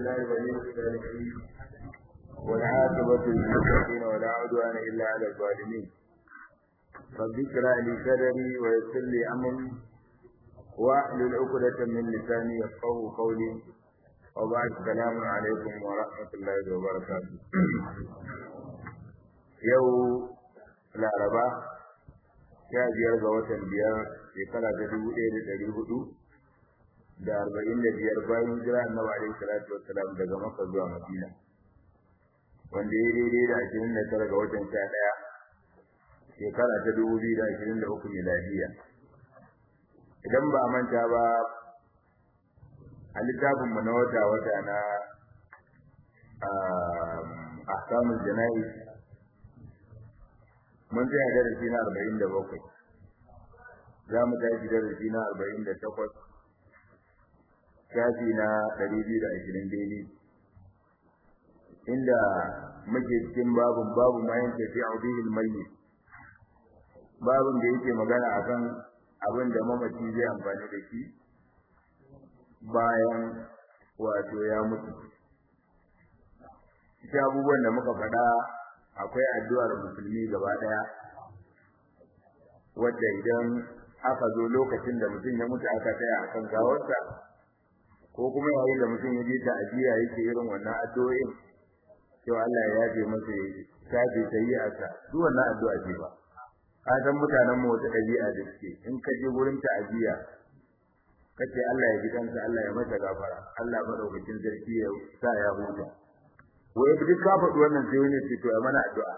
لله ولي الصالحين والعاقبة للمتقين ولا عدوان إلا على الظالمين رب اشرح لي صدري ويسر لي أمري واحلل عقدة من لساني يفقهوا قولي وبعد السلام عليكم ورحمة الله وبركاته يوم laraba sha biyar ga watan biyar shekara ta dubu ɗaya da ɗari hudu da arba'in da biyar bayan jira annabi alaihi salatu wassalam daga makka zuwa madina wanda ya daidai da ashirin da tara ga watan sha ɗaya shekara ta dubu biyu da ashirin da uku miladiya idan ba a manta ba a littafinmu na wata wata na ahkamul jana'iz mun tsaya darasi na arba'in da bakwai za mu tashi darasi na arba'in da takwas shafi na ɗari biyu da ashirin daidai inda muke cikin babun babu ma yin tafiya a bihil mayyit babun da yake magana akan abin da mamaci zai amfani da shi bayan wato ya mutu ita abubuwan da muka faɗa akwai addu'ar musulmi gaba daya wadda idan aka zo lokacin da mutum ya mutu aka tsaya akan gawarsa ko kuma yayin da mutum ya je ta ajiya yake irin wannan addu'o'in cewa Allah ya yafe masa ya shafe sayyi'arsa duk wannan addu'a ce ba ka san mutanen mu wata ɗabi'a da suke in ka je gurin ta ajiya kace Allah ya ji kansa Allah ya masa gafara Allah madaukakin sarki ya sa ya huta wai duk ka faɗi wannan sai wani ce to ya mana addu'a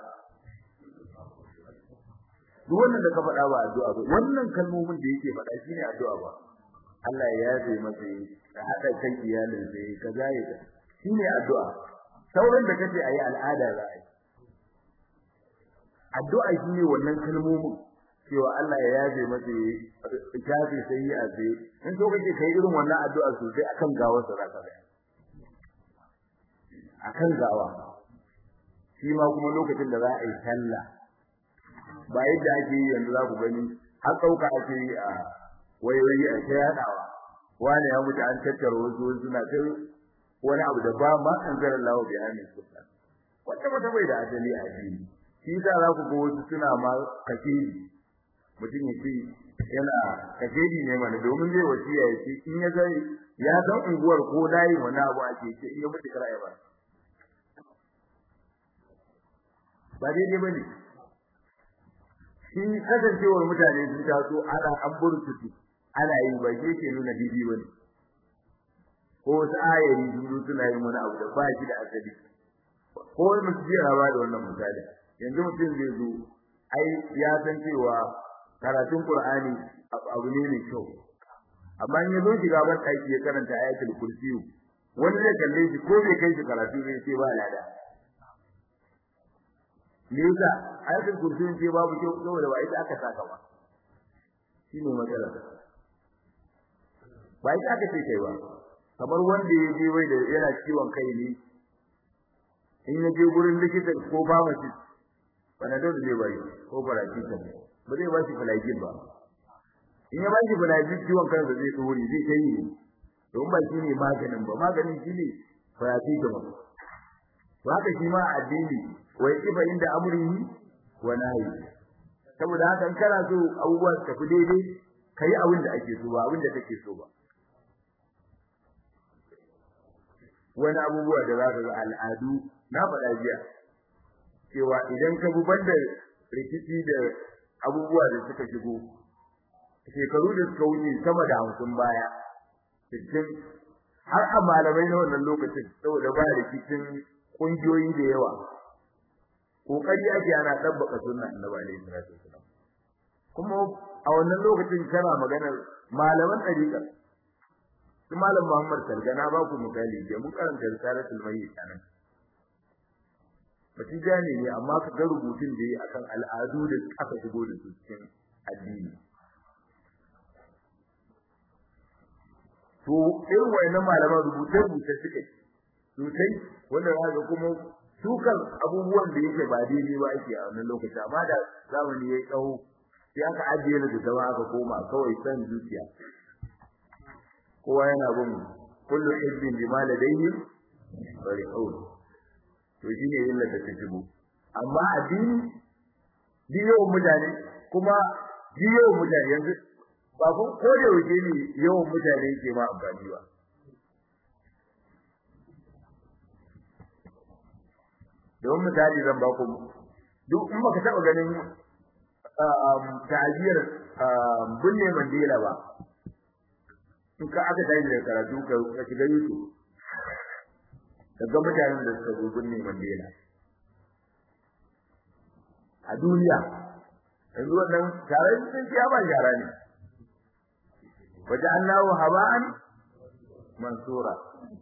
duk wannan da ka faɗa ba addu'a ba wannan kalmomin da yake faɗa shine addu'a ba Allah ya yafe masa ya haɗa kan iyalin sai ka jaye ka shine addu'a sauran da kace ayi al'ada za a yi addu'a shine wannan kalmomin cewa Allah ya yafe masa ya shafe sai ya sai in so kake kai irin wannan addu'a sosai akan gawar sa zaka ga akan gawa shi ma kuma lokacin da za a yi sallah ba yadda ake yi yanzu za ku gani har ɗauka ake yi a wayoyi a ta yaɗawa wani ya mutu an tattara wasu suna ta wani abu da ba ma an zara lawa bai hannun su wata wata bai da asali a addini shi yasa za ku ga wasu suna ma kashedi mutum ya ce yana kashedi ne mana domin zai wasiya ya ce in ya zai ya san unguwar ko layin wani abu ake ce in ya mutu kar ya ba ba daidai ba ne shi kasancewar mutane sun taso ana an burtutu ana yi ba shi ke nuna daidai ba ne ko wasu ayari sun zo suna yin wani abu da ba shi da asali ko wani mutum zai raba da wannan misali yanzu mutum zai zo ai ya san cewa karatun qur'ani abu ne mai kyau amma in ya zo shiga ban ɗaki ya karanta ayatul kursiyu wani zai kalle shi ko bai kai shi karatu zai ce ba lada me yasa ayatul kursi ce babu kyau saboda ba ita aka saka ba shine matsala ba ita aka ce kai ba kamar wanda ya je wai da yana ciwon kai ne in ya je gurin likita ko pharmacy panadol zai bai ko paracetamol ba zai ba shi flagyl ba in ya ba shi flagyl ciwon kansa zai tsori zai kai ne don ba shi ne maganin ba maganin shi ne paracetamol to haka shi ma addini wai kifa inda amrihi wa nahi saboda haka in kana so abubuwa su tafi daidai kai abin da ake so ba abin da kake so ba wani abubuwa da za ka ga al'adu na faɗa jiya cewa idan ka buban da rikici da abubuwa da suka shigo shekaru da suka wuce sama da hamsin baya sittin har a malamai na wannan lokacin saboda ba rikicin kungiyoyi da yawa kokari ake ana tabbaka sunna annabi alaihi salatu wasallam kuma a wannan lokacin kana maganar malaman dariqa su malam Muhammad Sargana ba ku misali da mun karanta risalatul mayyit anan Bati jani ne amma ka ga rubutun da yi akan al'adu da aka shigo da su cikin addini to irin wayannan malaman rubuce-rubuce suke sosai wanda za ga kuma dukan abubuwan da yake ba daidai ba ake a wannan lokaci amma da zamani ya tsawo sai aka ajiye da zama aka koma kawai san zuciya kowa yana bin kullu hizbin bima ladayhi bari kawai to shine illa da ta shigo amma addini yawan mutane kuma yawan mutane yanzu ba kun ko da yaushe ne yawan mutane ke ma amfani ba don misali zan ba ku duk in baka taba ganin ta'aziyar binne Mandela ba in ka aka tashi da karatu ka shiga YouTube ka ga mutanen da suka zo binne Mandela a duniya yanzu wannan taron sun ciya ba shara ne waje Allahu haba'an mansura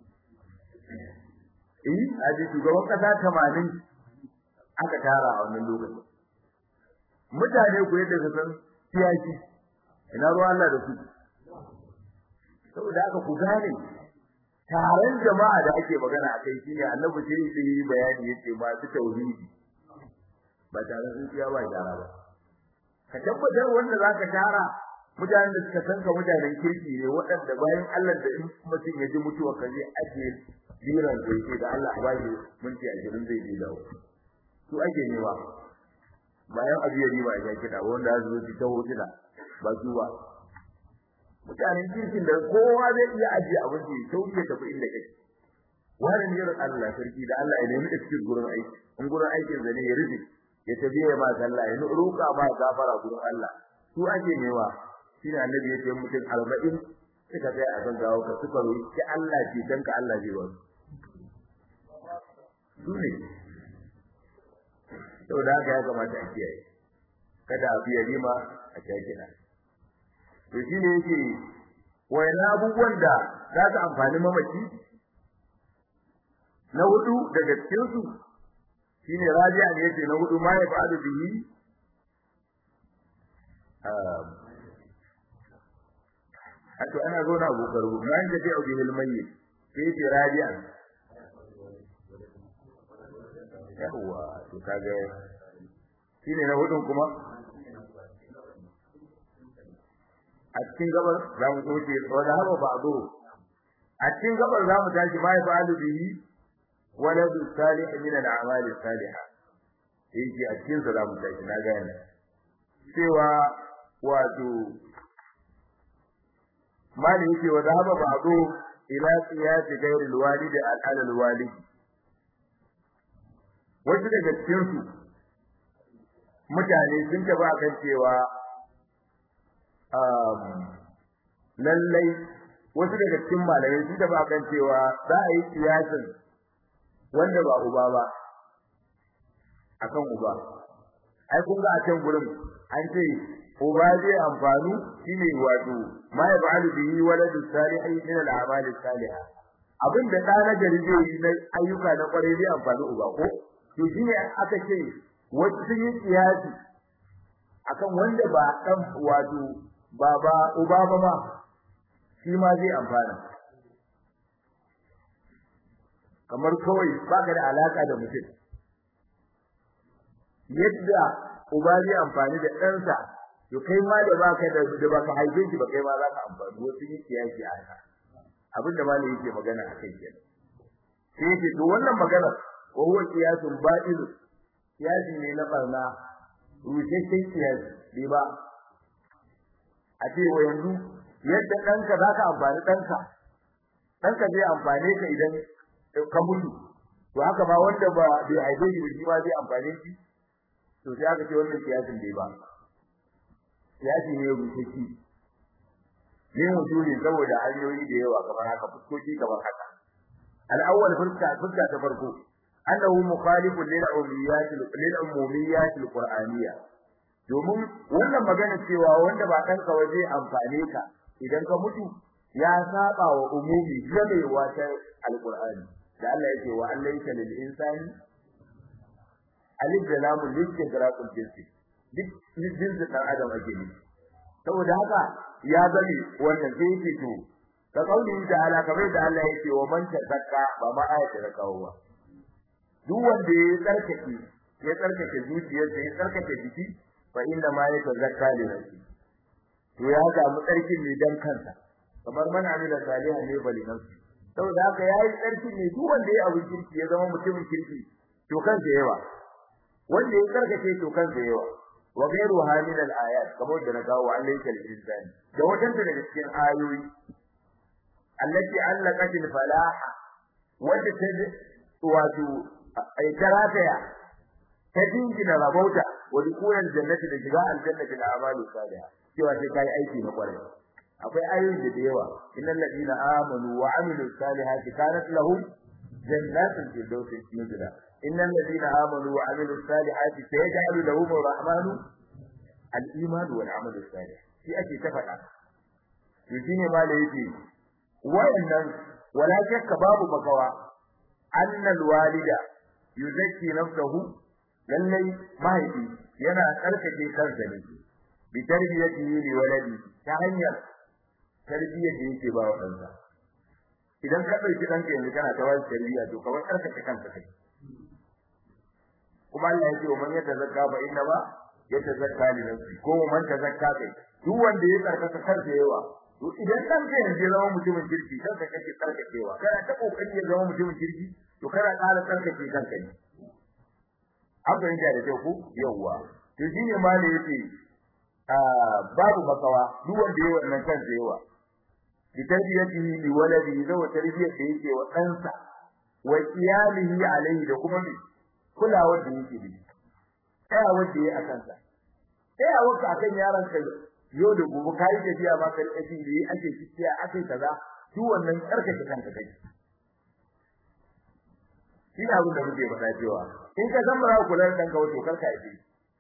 eh aji shugaban kasa 80 aka tara a wannan lokacin mutane ku yadda su san siyasi ina ruwa Allah da su saboda aka ku gane taron jama'a da ake magana akai shine annabi sai ya yi bayani yace masu tauhidi ba tare sun ciya ba gyara ba ka tabbatar wanda zaka tara mutanen da suka san ka mutanen kirki ne waɗanda bayan Allah da in mutum ya ji mutuwa ka zai ake jiran da yake da Allah ba shi minti 20 zai je dawo su ake nema bayan abu ya riba ya kida wanda zai zo ta hotuna ba su ba mutanen kirkin da kowa zai iya ajiye abin da ya sauke tafi inda kake wani ne Allah sarki da Allah ya nemi da cikin gurin aiki in gurin aikin zane ya rufe ya tabiye ma sallah ya roƙa ma gafara gurin Allah su ake newa shine annabi ya ce mutum 40 suka kai a kan gawo ka suka roƙi Allah ce dan ka Allah zai wasu su ne saboda haka ya kamata a kiyaye kada a biya rima a kyakina to shine yake wayan abubuwan da za su amfani mamaci na hudu daga cikin su shine raji'a ne yace na hudu ma ya fa'alu bihi Hato ana zo na abokaru man da bi'u bihi al-mayyit sai yace raji'a yawa to kaga shine na hudun kuma a cikin gabar za mu soke wanda haba ba zo a cikin gabar za mu tashi ma ya fa'alu bihi waladu salih min al-a'mal salihah yake a cikin sa za mu tashi na ga yana cewa wato mali yake wa zahaba ba'du ila qiyas ghayr al-walid al al-walid wasu daga cikin su mutane sun taba kan cewa lallai wasu daga cikin malamai sun taba kan cewa za a yi kiyasin wanda ba uba ba akan uba ai kun ga a can gurin an ce uba zai amfanu shine wato ma ya ba'alu bihi waladu salihi min al-a'mal salihah abin da da na gari zai yi na ayyuka na kwarai zai amfani uba ko to shine aka ce wasu sun yi kiyasi akan wanda ba dan wato baba uba ba ma shi ma zai amfana kamar kawai baka da alaka da mutum yadda uba zai amfani da ɗansa to kai ma da baka da da baka haife shi ba kai ma za ka amfani wasu yi kiyasi a haka abin da malai yake magana a kai kenan sai yake to wannan magana wa huwa qiyasun ba'il kiyasi ne na barna rusasshen kiyasi bai ba a ce wa yanzu yadda ɗanka za ka amfani ɗanka ɗanka zai amfane ka idan ka mutu to haka ma wanda ba bai haife shi ba shi ma zai amfane shi to sai aka ce wannan kiyasin bai ba kiyasi ne rubutacci ne wujudi saboda hanyoyi da yawa kamar haka fuskoki kamar haka al-awwal fuska fuska ta farko annahu mukhalifun lil umiyat lil umumiyat al-qur'aniyya domin wannan magana cewa wanda ba kanka waje amfane ka idan ka mutu ya saba wa umumi gamewa ta al-qur'ani da Allah yake wa allaysa lil insani alif da lam listigraqul jinsi duk jinsin dan adam ake ne saboda haka ya gani wannan sai yake to ka kauli da ala kamar da Allah yake wa man tazakka ba ma ayata da kawo ba duk wanda ya tsarkake ya tsarkake zuciyarsa ya tsarkake jiki fa inna ma yatazakka li nafsi to ya ga mu tsarkin ne dan kansa kamar man amila salihan ne bali nafsi saboda haka yayi tsarki ne duk wanda ya abin kirki ya zama mutumin kirki to kansa yawa wanda ya karkace to kansa yawa wa ghayru hamil al ayat kamar da na kawo Allah yake al-insan da wadanda daga cikin ayoyi allati allaqat al falaha wanda ta wato ai karataya ta dingina rabauta wa dukunan jannati da shiga aljannati da amalu salih cewa sai kai aiki na kwarai akwai ayoyi da yawa innal ladina amanu wa amilus salihati kanat lahum jannatul firdausi nuzula innal ladina amanu wa amilus salihati sayaj'alu lahum arrahmanu al-iman wal amal salih shi ake ta faɗa to shine ma da yake wayannan wala shakka babu makawa annal walida yuzakki nafsahu lallai mahaifi yana tsarkake kansa ne bi tarbiyatihi li waladi ta hanyar tarbiyyar da yake ba wa ɗansa idan ka ɗauki ɗanka yanzu kana ta wani tarbiyya to kamar tsarkake kanka kai kuma Allah ya ce wa man yatazakka fa inna ma yatazakka li nafsi ko man tazakka kai duk wanda ya tsarkaka kansa yawa to idan ɗanka yanzu ya zama mutumin kirki kanka kake tsarkakewa kana ta kokari ya zama mutumin kirki to kana ƙara tsarkake kanka ne an fahimta da kyau ko yawwa to shine ma da yake babu makawa duk wanda yayi wannan kansa yawa bi tarbiyatihi li waladihi da tarbiyar da yake wa ɗansa wa iyalihi alaihi da kuma kulawar da yake da tsaya wanda yayi akan sa tsaya wanda akan yaron ka yau da gobe kai tafiya ma ka rike da yi ake cikiya ake kaza duk wannan karkace kanka kai shi ne abin da muke faɗa cewa in ka san ba kula da danka wato karka yi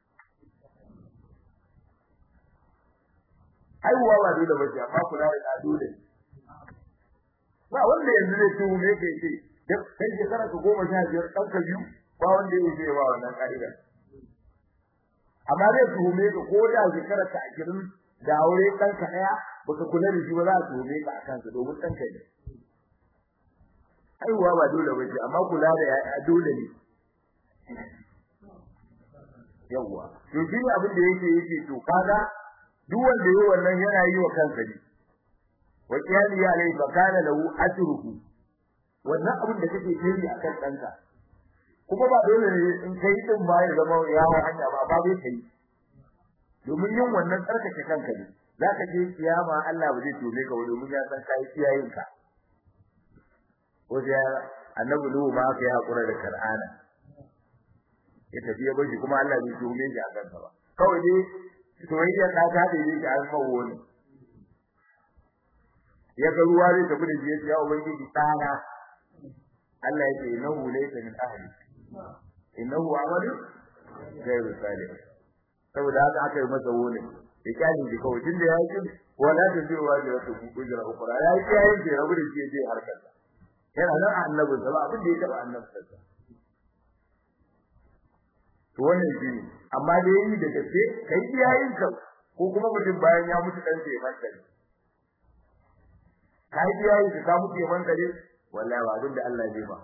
aiwa ba dole ba amma kula da dole ba wanda yanzu zai tuhu ne kai ce duk kai shekara ka goma sha biyar ɗanka biyu ba wanda ya wuce ba wannan ƙa'ida amma zai tuhume ka ko da shekara ka ashirin da aure ɗanka ɗaya baka kula da shi ba za a tuhume ka a kansa domin ɗanka ne haihuwa ba dole ba ce amma kula da yaya dole ne yawwa to shi abin da yake yake to kaga duk wanda yayi wannan yana yi wa kansa ne wa qiyali alai fa kana lahu ajruhu wannan abin da kake yi akan danka kuma ba dole ne in kai din ba ya zama yawo hanya ba ba bai kai domin yin wannan tsarkake kanka ne zaka je kiyama Allah ba zai tome ka domin ya san kai kiyayin ka wajen annabi Nuhu ma aka yi hakura da Qur'ana ya tafi ya bashi kuma Allah bai tuhume shi a kansa ba kawai dai soyayya ta ta da yake an mawo ne ya ga ruwa zai tafi da shi ya ubangiji tsana Allah ya ce innahu laysa min ahli innahu amalu ghayru salih saboda haka aka yi masa wone ya kyale shi kawai tunda ya yi wala ta zai wa da wata kujira ukura ya yi yayin da rabu da shi ya je harkar yana nan annabi sa ba abin da ya taba annabi sa to wannan shi ne amma da yayi da gaske kai iyayen ka ko kuma mutum bayan ya mutu dan sai manta ne kai iyayen ka ka mutu ya manta ne wallahi ba abin da Allah zai ba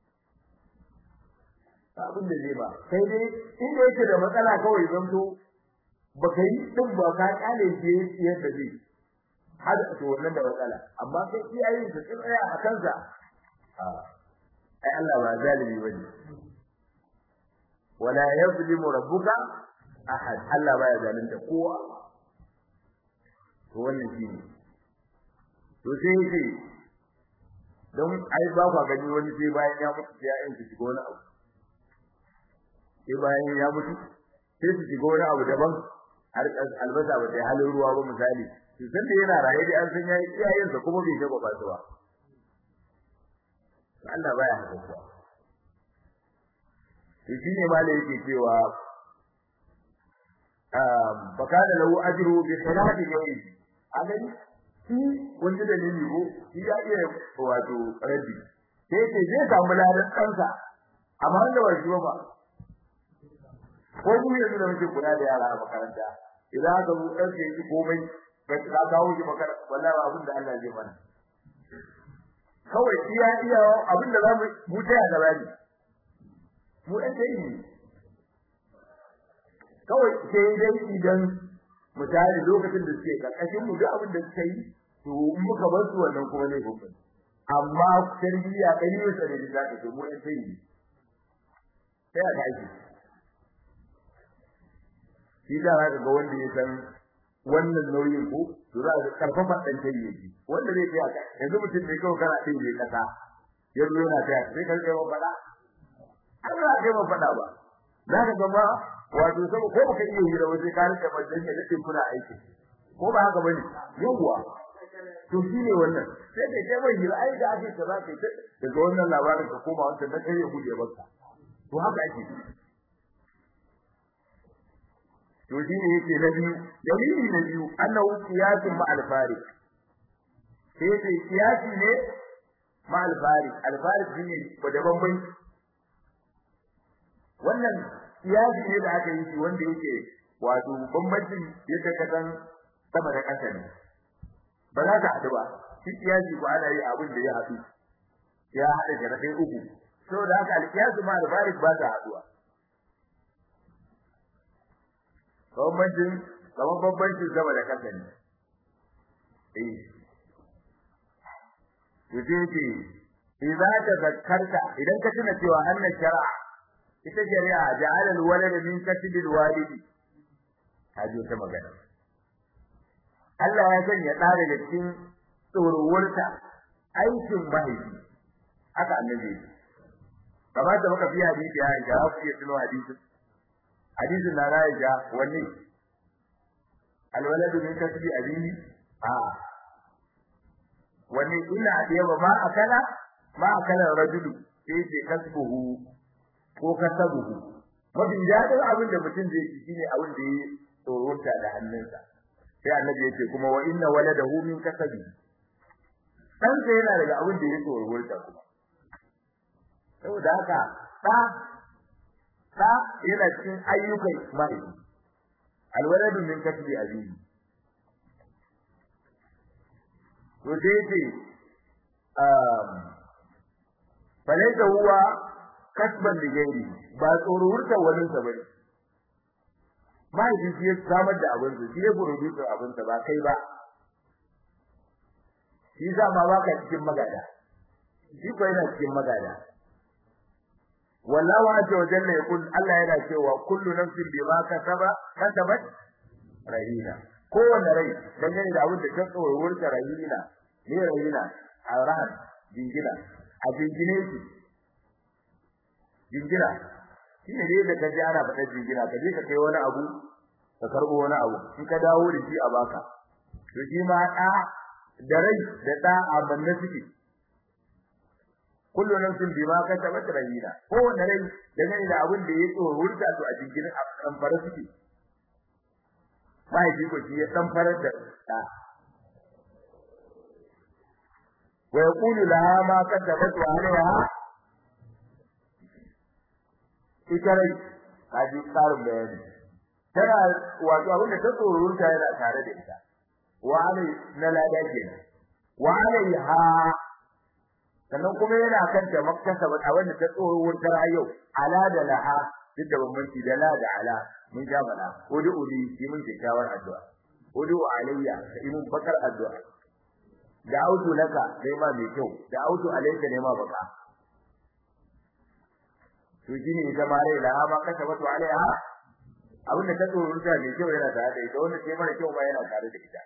abin da zai ba sai dai inda yake da matsala kawai zanto baka yi din ba ka kale shi yadda zai har to wannan da matsala amma kai iyayen ka tsaya a kansa ai Allah ba zalimi bane wala yazlimu rabbuka ahad Allah baya zalunta kowa to wannan shine to sai yake don ai ba ka gani wani sai bayan ya mutu sai ya yanke shiga wani abu sai bayan ya mutu sai su shiga wani abu daban har albasa ba sai halin ruwa ba misali to san da yana raye da an san yayi iyayensa kuma bai shaba ba su ba Allah baya haka kuwa to shine ma da yake cewa um fakana lahu ajru bi khilafi ghairi agani shi wanda da nini ko shi ya iya wato rabbi sai ce zai samu ladan kansa amma wanda ba shi ba ko mu yanzu da muke kula da yara a makaranta idan aka zo ɗan ke yi komai ka ka kawo shi makaranta wallahi abin da Allah zai mana kawai iya iya abin da zamu mu taya da rani mu ɗan tayi ne kawai sai dai idan misali lokacin da suke karkashin mu duk abin da suka yi to in muka bar su wannan kuma ne hukunci amma tarbiyya ɗari bisa da za ka ce mu ɗan sai ne sai aka aiki shi da za ka ga wanda ya san wannan nauyin ko to za ka karfafa ɗan sai ne wanda zai tsaya yanzu mutum ne kawai kana ɗin ne kasa ya zo yana tsaya sai ka rike faɗa an za ka yi faɗa ba za ka ga ma wato sabo ko baka iya hira ba sai ka rike majalisa da ɗin kuna aiki ko ba haka bane yawwa to shi ne wannan sai kai kai mai hira ai da ake ka za ka yi daga wannan labarin ka koma wancan dan kai ya guje baka to haka ake to shi ne yake na biyu dalili na biyu annahu qiyasun ma al-fariq sai sai qiyasi ne ma al-fariq al-fariq shine ko da bambanci wannan qiyasi ne da aka yi shi wanda yake wato bambancin yadda ka san sama da ƙasa ne ba za ka haɗu ba shi qiyasi ko ana yi abin da ya haɗu ya haɗa jarabe uku saboda haka al-qiyasu ma al-fariq ba ta haɗuwa bambancin kamar bambancin sama da kasa ne eh yace ce idza tazakkarta idan ka tuna cewa annan shar'a ita shari'a ja'ala al-walada min kasbi al-walidi kaji ta magana Allah ya sanya da daga cikin tsorowarta aikin mahaifi haka annabi kamar da muka fi hadisi ya ga ku iya tuno hadisin hadisin na Aisha wanne alwaladu min kasbi abihi a wanne illa adiyaba ma akala ma akala rajulu sai ce kasbuhu ko kasabuhu mafi dadin abin da mutum zai ci shine abin da ya tsorota da hannunsa sai annabi yace kuma wa inna waladahu min kasabi dan sai yana daga abin da ya tsorota kuma saboda haka da da yana cikin ayyukan mahaifi alwaladu min kasbi abihi to sai ce um falaita huwa kasban da gairi ba tsoro wurta wani sa bane mahaifi shi ya samar da abin sa shi ya producer abin sa ba kai ba shi za ma baka cikin magada shi ko yana cikin magada wallahu azza wa jalla yaqul Allah yana cewa kullu nafsin bima kasaba kasabat rahina kowanne rai dangane da abin da ta tsoro wurta rahina ne rahina arahan jingina a jingine shi jingina shi ne da ka ji ana faɗa jingina ka je ka kai wani abu ka karɓo wani abu in ka dawo da shi a baka to shi ma ɗa da rai da ɗa a banne suke kullu nafsin bima kasabat rahina kowanne rai dangane da abin da ya tsoro wurta to a jingine a kan fara suke mahaifi ko shi ya dan farar da ɗa wa yaqulu laha ma kasabat wa alaiha ita rai haji tsarin bayani tana wato abin da ta tsorurta yana tare da ita wa alai na lada kenan wa alaiha sannan kuma yana kan ta makkasaba abin da ta tsorurta yau ala da laha duk da bambanci da la da ala mun ja bala udu uli yi mun kyakkyawar addu'a udu alayya yi mun bakar addu'a da autu laka dai ma mai kyau da autu alayka ne ma baka to shine ita ma rai laha ma kasa wato alaiha abin da ta tsoro ta mai kyau yana tare da ita wanda ke mara kyau ma yana tare da ita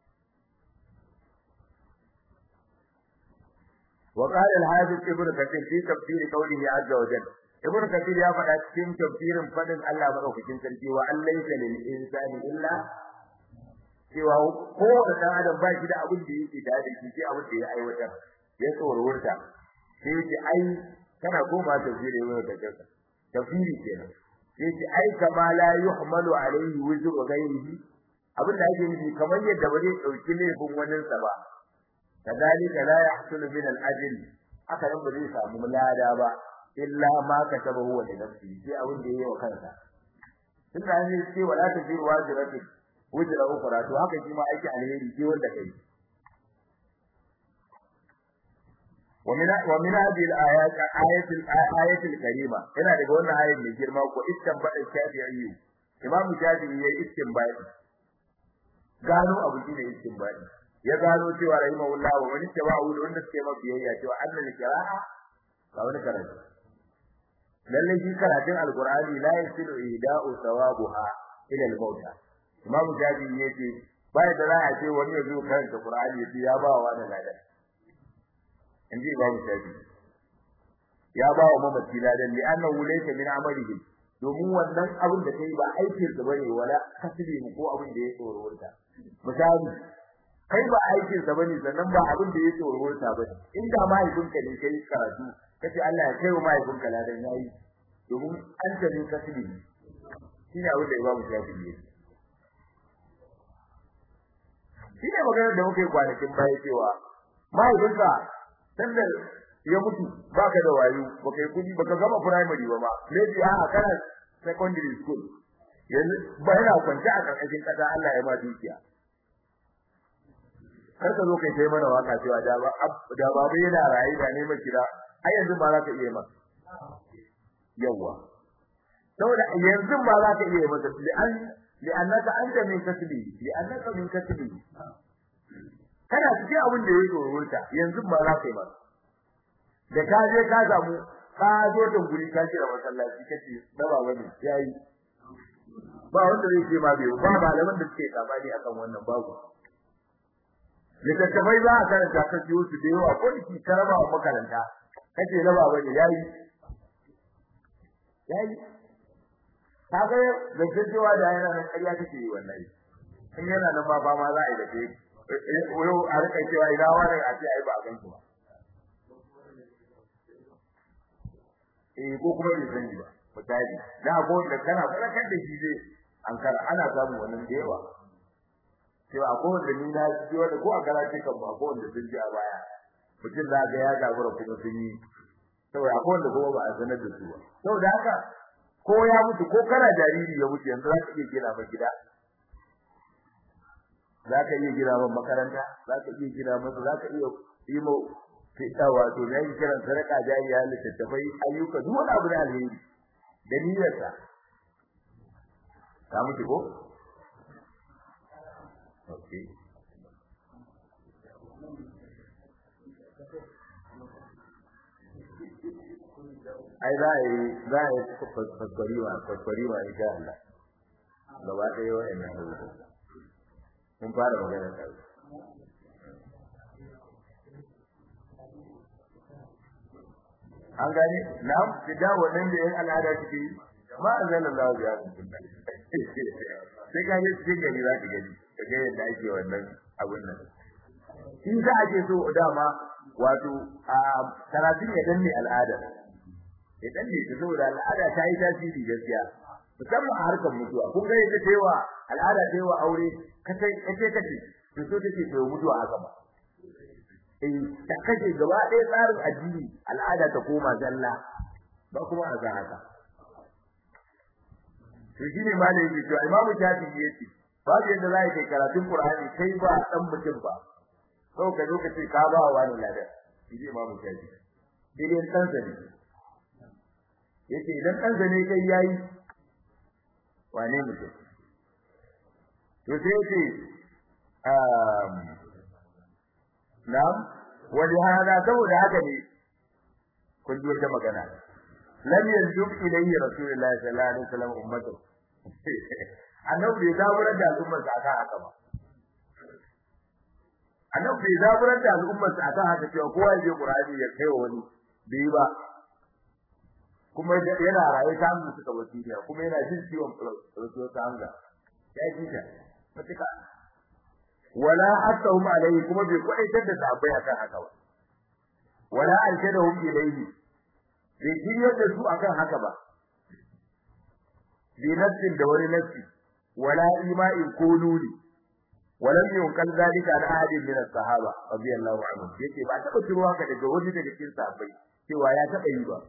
وقال الحافظ ابن كثير في تفسير قوله عز وجل ibn kathir ya faɗa cikin tafsirin fadin Allah madaukakin sarki wa allaysa lil insani illa cewa ko da dan adam ba shi da abin da yake da shi sai abin da ya aiwatar ya tsorurta sai ce ai kana koma tafsiri ibn kathir tafsiri kenan sai ce ai kama la yuhmalu alayhi wuzru ghayrihi abin da ake nufi kamar yadda ba zai dauki laifin wannan sa ba kadalika la yahsulu min al-ajl haka nan ba zai samu lada ba illa ma kataba huwa li nafsi sai abin da yayi wa kansa tunda an ce wala tajiru wajibati wajra ukhra to haka shi ma aiki alheri sai wanda kai ومن ومن هذه الايات ايه الايه الكريمه هنا daga wannan ayat mai girma ko istinbadi shafi'i imam shafi'i yayi istinbadi gano abu shine istinbadi ya gano cewa rahimahullah wa wani tabawu da wanda suke masa biyayya cewa annal qira'a ga wani karatu lalle shi karatun alqur'ani la yasilu ihda'u thawabuha ila al-mauta imamu jadi yace bai da za a ce wani ya zo karanta qur'ani yace ya ba wa da ladan inji imamu jadi ya ba wa mamaci ladan li annahu laysa min amalihi domin wannan abin da kai ba aikin sa bane wala kasbi ko abin da ya tsoro wurta misali kai ba aikin sa bane sannan ba abin da ya tsoro wurta bane inda mahaifinka ne kai karatu kace Allah ya kai wa mahaifinka ladan yayi domin an ta ne kasbi shine abin da Imam Shafi'i yake shine magana da muke kwanakin baya cewa mahaifinka sanda ya mutu baka da wayo baka yi kudi baka gama primary ba ma maybe a kana secondary school yanzu ba yana kwance a karkashin kasa Allah ya ma dukiya kar ka zo kai sai mana waka cewa da ba da babu yana rayi da ne mai kira ai yanzu ba za ka iya masa yawa saboda yanzu ba za ka iya masa li an li annaka anta min kasbi li annaka min kasbi kana cikin abin da yake wurinta yanzu ba za ka yi masa da ka je ka samu ka zo da guri ka kira masallaci kace da ba wani yayi ba wanda zai ce ma bai ba malaman da suke tsabani akan wannan babu littattafai za a karanta ka ciyo su da yawa ko ki karaba wa makaranta kace na ba wani yayi yayi kaga da cewa da yana nan ƙarya kake yi wallahi in yana nan ba ba ma za a yi da kai yau a rika cewa ina wani a ce ai ba a ganki ba eh ko kuma bai sani ba misali da ko da kana farakar da shi zai an kar ana samu wannan da yawa cewa ko wanda ni na ji wanda ko a karatu kan ba ko wanda sun ji a baya mutum da ga ya gabura kuma sun yi saboda ko wanda kuma ba a sanar da su ba saboda haka ko ya mutu ko kana jariri ya mutu yanzu za ka iya gina masa gida za ka iya gina masa makaranta za ka iya gina masa za ka iya yi mu fita wato da yake kiran sadaka jariya littattafai ayyuka duk wani abu da alheri da niyyarsa ka mutu ko okay ai za a yi za a yi kwaskwari ma kwaskwari ma insha Allah gaba ɗaya wa'annan abubuwa mun fara magana kai an gane na'am da wannan da yan al'ada suke yi ma anzalallahu bi hadin sai ka je cikin gari za ka gani kaga yadda ake wannan abun nan shi za a ce so dama wato a karatun ya danne al'ada ya danne ta saboda al'ada ta yi tasiri gaskiya musamman a harkar mutuwa kun ga yadda cewa al'ada ta yi wa aure kace kace kace to so take ta mutuwa haka ba eh ta kace gaba ɗaya tsarin addini al'ada ta koma zalla ba kuma a haka to shine malai yake to imamu shafi'i yace babu yadda za ka karatun qur'ani kai ba dan mutum ba sau ka zo ka ce ka ba wa ne ladan shi imamu shafi'i idan dan sani yace idan dan sani kai yayi wane mutum to sai yace um na'am wani hada saboda haka ne kun ji wata magana lam yanzub ilayhi rasulullahi sallallahu alaihi wasallam ummatu annabi bai zaburar da al'ummar sa akan haka ba annabi bai zaburar da al'ummar sa akan haka cewa kowa ya je qur'ani ya kai wani bai ba kuma yana raye ta mu suka wasiya kuma yana jin ciwon rasul ta hanga ya ji ta matuka wala atahum alayhi kuma bai kwaitar da sahabbai akan haka ba wala alkadahum ilayhi bai jiryar da su akan haka ba bi nafsin da wani nafsi wala ima'in ko nuni walam yunkal zalika an ahadin min as-sahaba radiyallahu anhu yace ba taba ciro haka daga wani daga cikin sahabbai cewa ya taba yi ba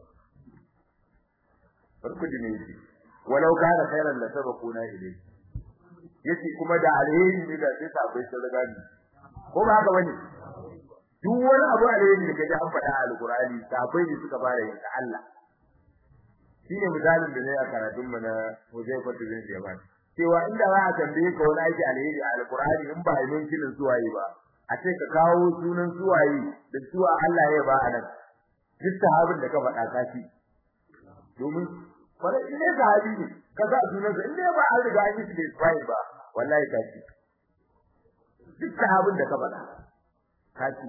farko dine yace walau kana khairan la sabaquna ilayhi yace kuma da alheri ne da sai sahabbai sun riga ni ko ba haka bane duk wani abu alheri da kaje an faɗa a alqur'ani sahabbai ne suka fara yin ta Allah shine misalin da ne a karatun mu na Huzaifa bin Yaman cewa inda za a tambaye ka wani aiki alheri a alqur'ani in ba ilmin kilin zuwa yi ba a ce ka kawo sunan suwaye da suwa Allah ya ba a nan duk sahabin da ka faɗa ka ci domin fara in ne sahabi ne ka sa sunan sa in ne ba an riga an yi da Isra'il ba wallahi ka ci duk sahabin da ka faɗa ka ci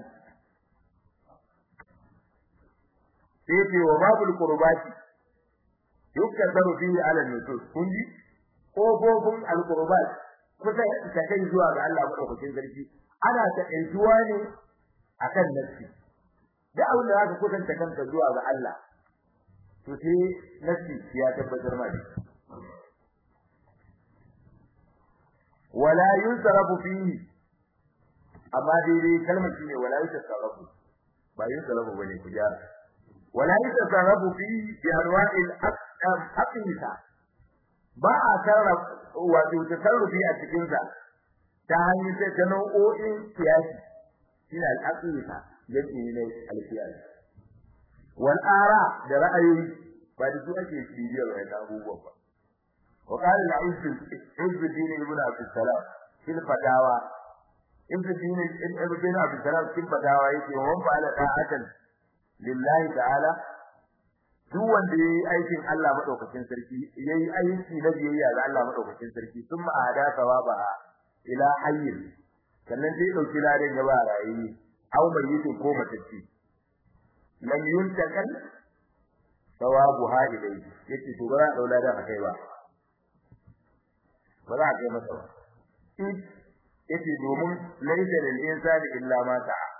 sai ce wa babul qurbati yukadaru fihi ala nusus kun ji kofofin alqurbat kusa ta kai zuwa ga Allah madaukakin sarki ana ta zuwa ne akan nafsi da abin da zaka kusanta kanka zuwa ga Allah to sai nafsi ya tabbatar ma da wala yusrafu fihi amma dai kalmar shine wala yusrafu ba yusrafu bane ku jara wala yusrafu fihi bi anwa'il aqisa ba a sarrafa wato tasarrufi a cikin sa ta hanyar sai ta nau'o'in siyasi shine al-aqisa yake ne al-siyasi wal ara da ra'ayoyi ba da su ake bibiyar wannan abubuwan ba wa qala al-izz izz din ibn abi salam fil fatawa izz din ibn abi salam fil fatawa yake wa man fa'ala ta'atan lillahi ta'ala duk wanda yayi aikin Allah madaukakin sarki yayi aiki na biyayya ga Allah madaukakin sarki sun ma'ada sawaba ila hayyin sannan sai dauki ladan gaba rayi aw mayyitin ko matacci lam yuntakal sawabu ha ilai yace to ba za a daula da kai ba ba za a kai masa ba yace domin laysa lil insani illa ma ta'a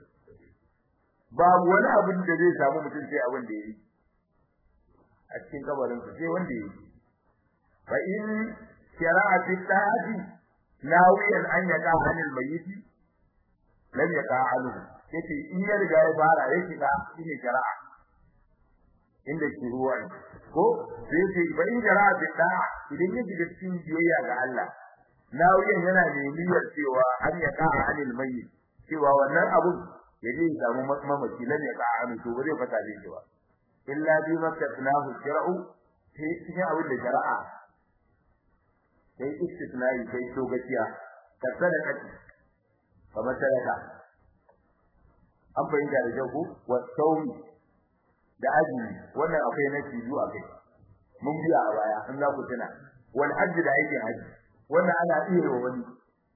babu wani abin da zai samu mutum sai abin da yayi a cikin kabarin sa sai wanda yayi fa in shara'a fi ta'ati nawiyan an yaqa anil mayyiti lam yaqa anhu yace in ya riga ya fara yake da shine shari'a inda ke ruwa ko sai ce ba in shari'a fi ta'a idan ya shiga cikin biyayya ga Allah nawiyan yana da niyyar cewa an yaqa anil mayyit cewa wannan abun yaje ya samu mamaci lam yaqa anhu to ba zai fata da shi ba illa bi makatnahu shar'u sai cikin abin da shari'a sai istisnai sai to gaciya ka sadaka kamar sadaka an fahimta da jago wa saumi da azumi wannan akwai na cizu a kai mun biya a baya an za ku tuna wal hajji da aikin hajji wannan ana iya wa wani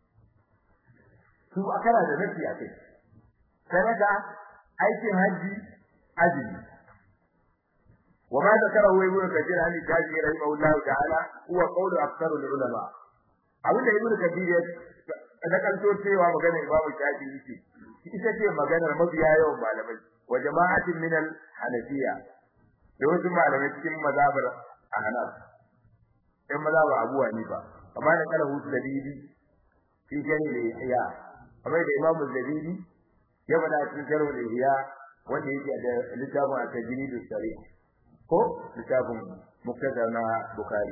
su akara da nafi a kai sadaka aikin hajji azumi وما ذكره ابن كثير عن الشافعي رحمه الله تعالى هو قول اكثر العلماء abin da ibnu kathir ya dakanto cewa maganar imam shafi'i ce ita ce maganar mabiya yawan malamai wa jama'atin min al-hanafiyya da wasu malamai cikin mazhabar ahnaf ɗan mazhabar abu hanifa amma da kala hutu da bibi fi jani da ihya kamar da imam zabidi ya bada cikin jarh da ihya wanda yake da littafin at-tajrid as-sarih ko littafin muktada na bukhari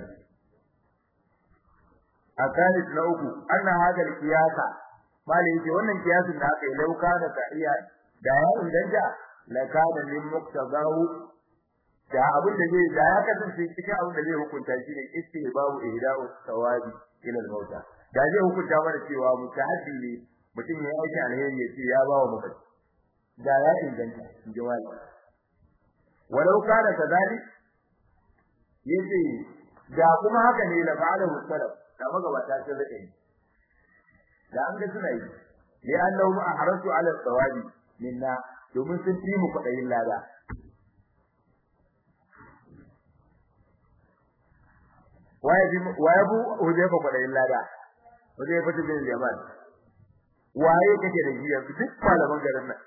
akalis na uku anna hada al-qiyasa malai yace wannan kiyasin da aka yi lauka da sa'iya da ya inganta la kana min muqtadahu da abin da zai da ya kasance cikin abin da zai hukunta shi ne istihbabu ihda'u sawabi ila al-mauta da zai hukunta mana cewa mutahaddi ne mutum ya aiki alheri yace ya bawa mutum da ya inganta jawabi walau kana kadalik yace da kuma haka ne la fa'alahu salaf da magabata sun rike yi da an ga suna yi li annahum ahrasu ala thawabi minna domin sun fi mu kudayin lada waye bi waye bu huje ko kudayin lada huje fa bin yaman waye kake da jiya duk malaman garin nan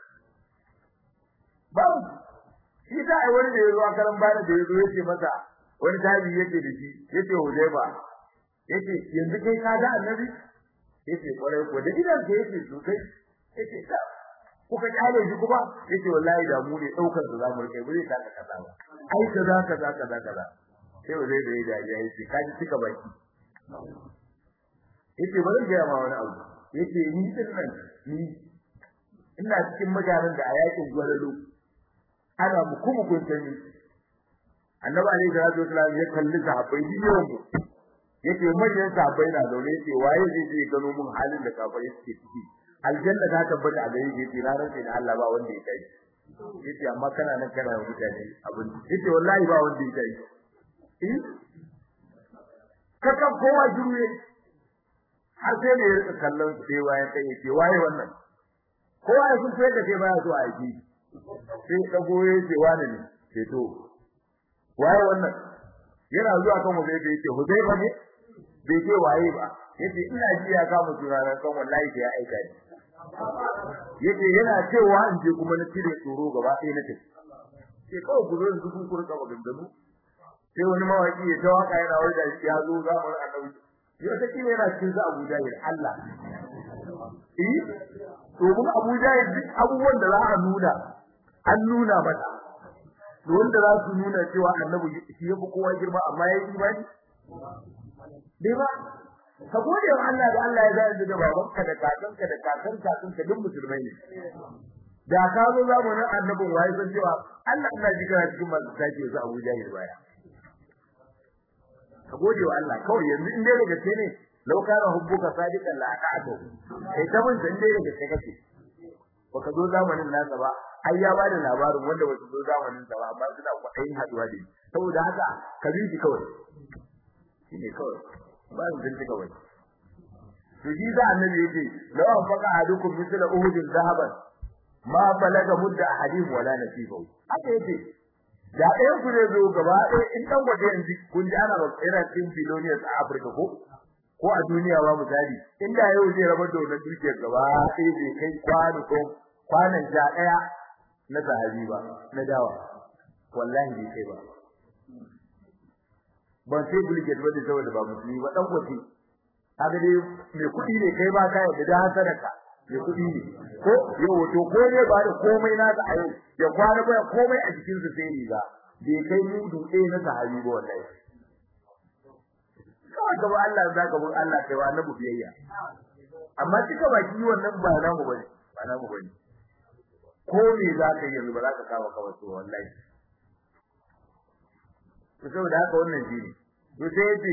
babu shi da ai wani da yazo akaran bana da yazo yace masa wani tabi yake da shi yace huzaifa yace yanzu kai ka ga annabi yace kwarai ko da idan ka yace to kai yace ka kuka kyale shi kuma yace wallahi da mu ne daukar da zamu rike bare ka ka kaza ba ai kaza kaza kaza kaza sai wazai da yaji ya yace ka ji cika baki yace bari ga ma wani abu yace ni din nan ni ina cikin mutanen da a yakin gwalalo ana mu kuma kun sani annabi alaihi salatu wasallam ya kalli sahabbai biyan mu yake manyan sahabbai na zaune yake waye zai je gano mun halin da kafirai suke ciki aljanna ta tabbata a gare shi yace na rantsa da Allah ba wanda ya kai yace amma kana nan kana da mutane abin yace wallahi ba wanda ya kai eh kaka kowa jiruye har sai ne ya rika kallon su sai wayan kai yace waye wannan kowa ya sun sai da kai baya so a yi sai dago yace wani ne sai to waye wannan yana zuwa kan mu sai yace hudayba ne bai ce waye ba yace ina ji ya kama turaren kan wallahi sai ya aika ni yace yana cewa in je kuma na cire tsoro gaba ɗaya na tafi sai kawai ku zo da dukun ku rika maganganu sai wani mawaki ya tawaka yana wai da ya zo zamanin annabi yau ta kila yana cikin sa Abu Jahil Allah eh to mun Abu Jahil duk abubuwan da za a nuna an nuna mata wanda za su nuna cewa annabi shi yafi kowa girma amma yayi imani dai ba ka gode wa Allah da Allah ya zai da babanka da kakanka da kakan kakanka duk musulmai ne da ka zo zamanin annabin waye san cewa Allah ina jika cikin masu take su Abu Jahil baya ka gode wa Allah kawai yanzu in dai daga ce ne law kana hubbuka sadiqan la aqatu kai ta mun san dai daga kake baka zo zamanin nasa ba ai ya bada labarin wanda wasu zo zamanin sa ba amma suna kwaɗayin haduwa da saboda haka ka bi shi kawai shine kawai ba su dinka kawai to shi da annabi yake law faqa ahadukum mithla uhudin zahaban ma balaga mudda ahadin wala nasibahu haka yake da ɗayan ku ne zo gaba ɗaya in dan gwaje yanzu kun ji ana irin tin billionaires a Afirka ko ko a duniya ba misali inda yau zai rabar da wannan dukiyar gaba ɗaya bai kai kwano ko kwanan ja ɗaya na sahabi ba na dawa wallahi bai kai ba ban sai bulge da wanda saboda ba musulmi ba dan gwaje kaga dai mai kuɗi ne kai ba kai da hasanaka mai kuɗi ne ko yau to ko ne ba da komai na ta ayo ya kwana ba komai a cikin sa sai riga bai kai mudu ɗaya na sahabi ba wallahi kawai gaba Allah za ka bin Allah kai wa annabi biyayya amma kika baki wannan ba namu bane ba namu bane ko me za ka yi yanzu ba za ka kawo kawai to wallahi to saboda haka wannan shi ne to sai yace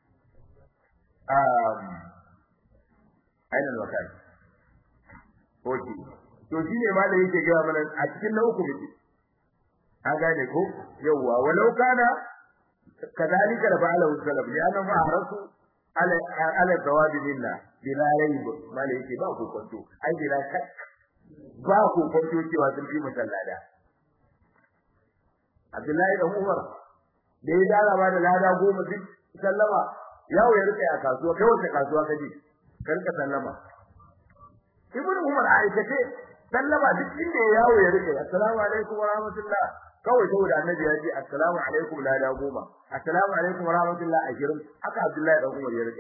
um aina wakati oke to shi ne malai yake ga mana a cikin na uku muke an gane ko yawwa walau kana kadalika da fa'ala salaf ya nan ma harasu ala ala thawabi minna bila rayb malai yake ba ku kwanto ai bila shak ba ku kwanto cewa sun fi musallada Abdullahi da Umar da ya dara ba da lada goma duk sallama yawo ya rike a kasuwa kai wace kasuwa kaje karka sallama Ibn Umar aikace sallama duk inda ya yawo ya rike assalamu alaikum wa rahmatullah kawai saboda annabi ya ce assalamu alaikum lada goma assalamu alaikum wa rahmatullah ashirin haka Abdullahi dan Umar ya rike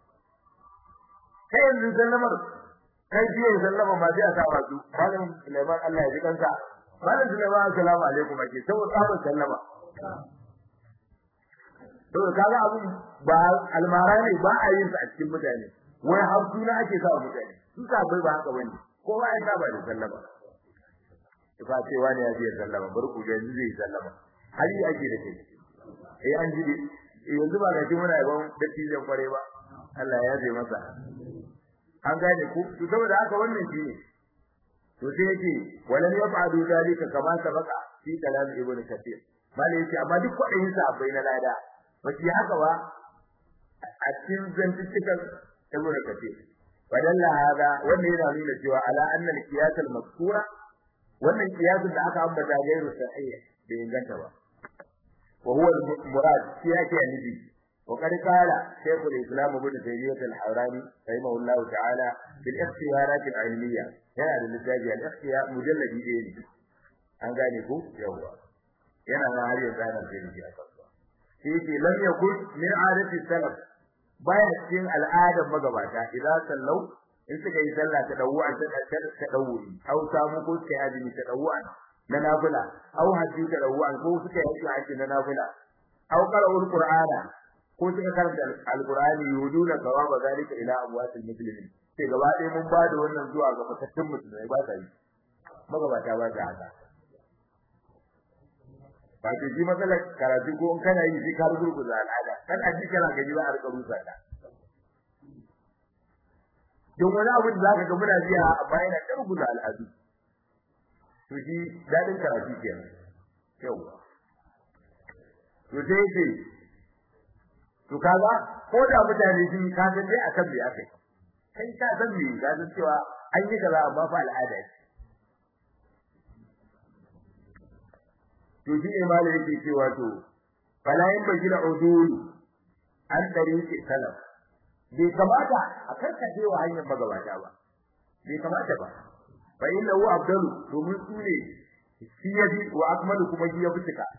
kai yanzu sallamar kai biye sallama ma sai a sa ba su malam Sulaiman Allah ya ji kansa malam Sulaiman assalamu alaikum ake saboda tsabon sallama to kaga abun ba almara ne ba a yin sa a cikin mutane wai har suna ake sa mutane su ka bai ba haka bane kowa ya saba da sallama fa ce wani ya je sallama bar ku yanzu zai sallama har yi ake da kai eh an ji yanzu ba ga shi muna yaban dattijan kware ba Allah ya zai masa an gane ku to saboda haka wannan shi ne to sai yake walan yaf'alu dalika kama sabaka fi kalam ibnu kathir malai yake amma duk kwadayin sa bai na lada ba shi haka ba a cikin zantukan ibnu kathir wadalla hada wannan yana nuna cewa ala anna al-qiyas al-mazkura wannan qiyasin da aka ambata gairu sahih bai inganta ba wa huwa al-murad shi yake nufi وقد قال شيخ الإسلام ابن تيمية الحوراني رحمه الله تعالى في الاختيارات العلمية هنا للتاجي الاختيار مجلد إيه an gane ku yawa yana ma har yanzu ana sai shi a kasuwa shi yake lam yakun min adati salaf baya cikin al'adar magabata idan sallau in suka yi sallah ta dawu an ta ta dawu au samu ko suka yi azumi ta dawu an na nafila au hajji ta dawu an ko suka yi hajji na nafila au qara'ul qur'ana ko suka karanta alqur'ani yuduna thawaba zalika ila abwatil muslimin sai gaba ɗaya mun ba da wannan zuwa ga matattun musulmai ba ta yi magabata ba ta haka ba ta ji matsalar karatu ko in kana yi sai ka rubuta al'ada kan aji kana gaji ba a rika rusa ta don wani abu da zaka ga muna biya amma yana karbuza al'adu to shi dadin karatu kenan yawa to sai ce to kaga ko da mutane sun ka san dai akan me akai kai ka san me ka san cewa an yi kaza amma fa al'ada ce to shi ne malai yake cewa to fala yin bajira udul an tariqi salaf bai kamata a karkace wa hanyar magabata ba bai kamata ba fa inna hu afdalu domin su ne shi yafi wa akmalu kuma shi yafi cika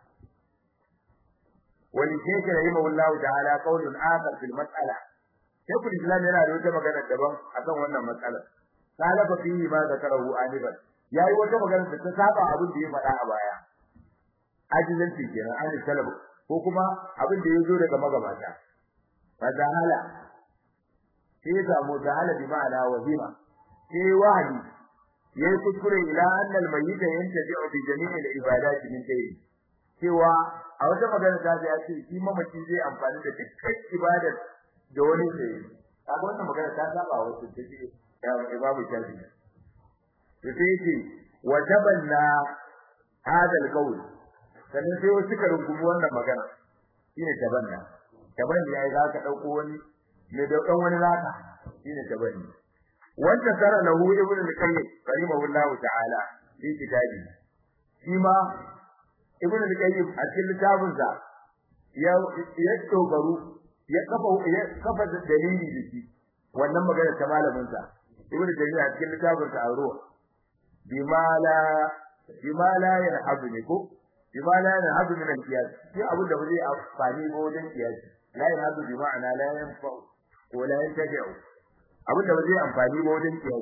wani shekara rahimahullahu ta'ala qaulun akhar fil mas'ala shekul islam yana da wata magana daban akan wannan matsalar salafa fihi ma zakarahu anifan yayi wata magana da ta saba abin da ya faɗa a baya ajizanci kenan an salafu ko kuma abin da ya zo daga magabata fa zahala sai ya samu zahala bi ma'ana wahima sai wahali yayi kuskure ila annal mayyita yantabi'u bi jami'il ibadati min dayni cewa a wata magana ta ya ce shi mamaci zai amfani da dukkan ibadar da wani zai kaga wannan magana ta saba wa wasu da ke ya imamu shafi to sai ce wa tabanna hadal qawl sannan sai wasu ka rungumi wannan magana shine tabanna tabanni yayi za ka dauko wani ne da dan wani zaka shine tabanni wanda sara lahu ibnu al-qayyim rahimahullahu ta'ala fi kitabi shi ma ibnu al-qayyim a cikin littafinsa ya ya dogaru ya kafa ya kafa dalili da shi wannan magana ta malamin sa ibnu al-qayyim a cikin littafinsa a ruwa bimala bimala ya habu ne ko bimala ya habu min al-qiyas shi abu da zai amfani ba wajen qiyas la ya habu bi ma'ana la yanfa ko la yantafi'u abin da zai amfani ba wajen qiyas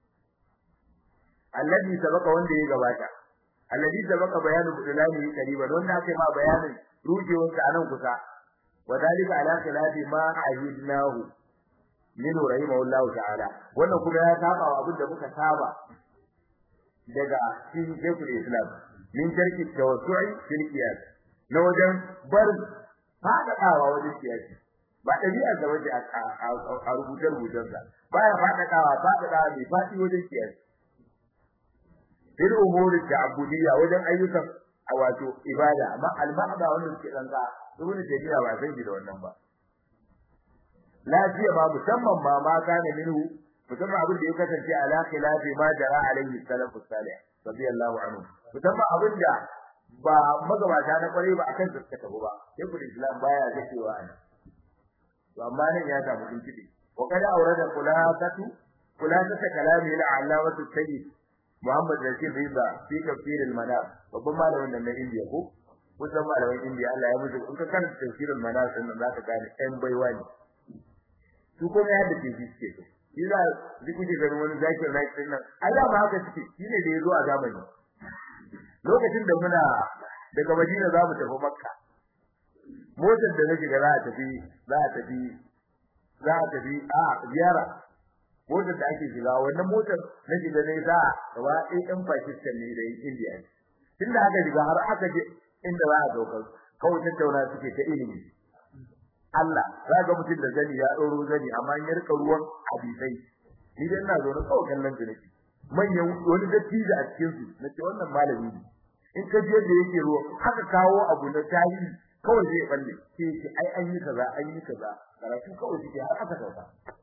alladhi sabaka wanda ya gabata alladhi sabaka bayanu budulani qariban wanda aka ma bayanin rujewar sa anan kusa wadalika ala khilafi ma ahidnahu min rahimahullahu ta'ala wannan kuma ya saba wa abin da muka saba daga cikin shekul islam min tarki tawassu'i fil qiyas na wajen bar fadadawa wajen qiyas ba dabi'ar da waje a rubutar rubutarsa baya fadadawa fadadawa mai fadi wajen qiyas fil umuri ta'budiyya wajen ayyukan a wato ibada amma al-ma'da wannan suke dan ka ibnu tabiya ba sai da wannan ba lafiya ba musamman ma ma kana minhu musamman abin da ya kasance ala khilafi ma jara alaihi salafus salih radiyallahu anhu musamman abin da ba magabata na kware ba akan suka tafi ba sai ku islam baya ga cewa ana to amma nan ya samu kinkidi wa kada aurada kulasatu kulasata kalami ila alawatu sayyid Muhammad Rashid Riza fi tafsir al-Manar babban malamin nan na India ko kusan malamin India Allah ya mutu in ka kan tafsir al-Manar din nan zaka gane ɗan baiwa ne su kuma ya da tafi suke to Iza duk kuke ganin wani zakir na din nan ai da ba haka suke shine da yazo a zamani lokacin da muna daga Madina za mu tafi Makka motar da nake ga za a tafi za a tafi za a tafi a ziyara motar da ake shiga wannan motar na shiga ne za gaba ɗaya ɗan Pakistan ne da yin India ne tunda aka shiga har aka je inda za a daukar kawai tattauna suke ta ilimi Allah za ga mutum da zani ya ɗoro zani amma ya rika ruwan hadisai ni dai ina zaune kawai kallon su nake manyan wani dattijo a cikin su nace wannan malami ne in ka je da yake ruwa haka kawo abu na tarihi kawai zai balle sai ce ai an yi kaza an yi kaza karatu kawai suke har aka sauka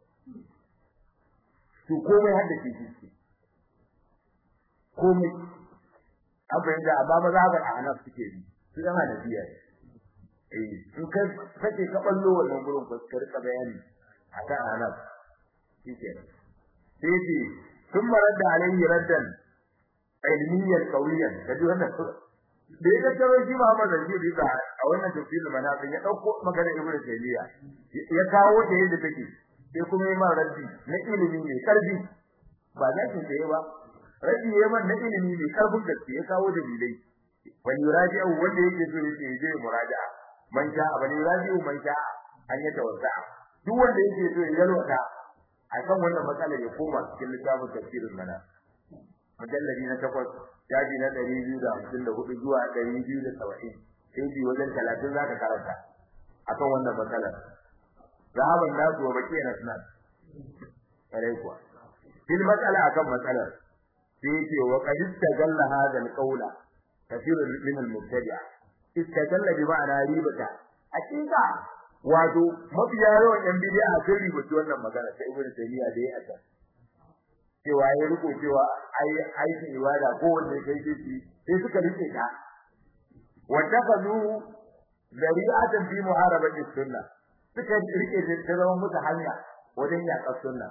to komai hadda ke shi komai abin da amma maza ga ahnaf suke bi su dan hanafiya eh in kai kake ka ballo wannan gurin ko ka rika bayani akan ahnaf shike sai ce sun maradda alaihi raddan ilmiyan qawiyan kaji wannan da ya taro shi Muhammad Zanji da a wannan tafsirin manafin ya dauko magana Ibn Taymiyyah ya kawo ta yadda take sai kuma yi man raddi na ilimi mai karfi ba za ki tsaye ba raddi ya man na ilimi mai karfin gaske ya kawo dalilai wani yuraji'u wanda yake so yake je muraja'a man sha wani yuraji'u man sha an ya tawassa duk wanda yake so ya yalwata akan wannan matsalar ya koma cikin littafin tafsirin mana mujalladi na takwas jaji na ɗari biyu da hamsin da hudu zuwa ɗari biyu da saba'in sai bi wajen talatin za ka karanta akan wannan matsalar zahaban nasu wa baki na sunan kare kuwa fil mas'ala akan matsalar sai yake wa qad istagalla hadha al-qawla kathirun min al-mubtadi'a istagalla bi ma'ana ribata hakika wato mafiya yawan yan bid'a sun ribaci wannan magana ta ibnu taymiya da ya ata cewa ya riko cewa ai aikin ibada ko wanda kai shi sai suka rike ta wanda kazu zari'atan fi muharabati sunna suka rike ta zama musu hanya wajen yaƙar sunna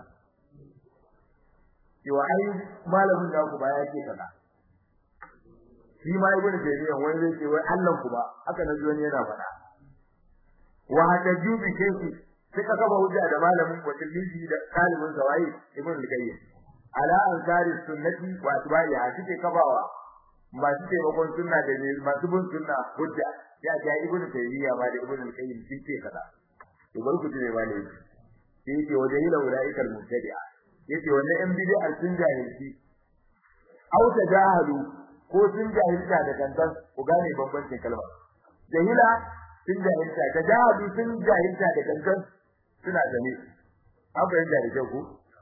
cewa ai malamin da ku ba ya ce kaza shi ma ibnu taymiya wani zai ce wai Allah ku ba haka na wani yana faɗa wa hadaju bi kayfi suka kafa hujja da malamin wasilli da kalibin zawai ibnu al-qayyim ala ansari sunnati wa atba'iha suke kafawa masu taimakon sunna da masu bin sunna hujja ya ga ibnu taymiya ma da ibnu al-qayyim sun ce kaza to bar ku ne ma ne sai yake wajen ila ulaikal mubtadi'a yace wannan yan bid'a sun jahilci au tajahalu ko sun jahilta da gangan ku gane bambancin kalma jahila sun jahilta tajahalu sun jahilta da gangan suna gane an bayyana da kyau ku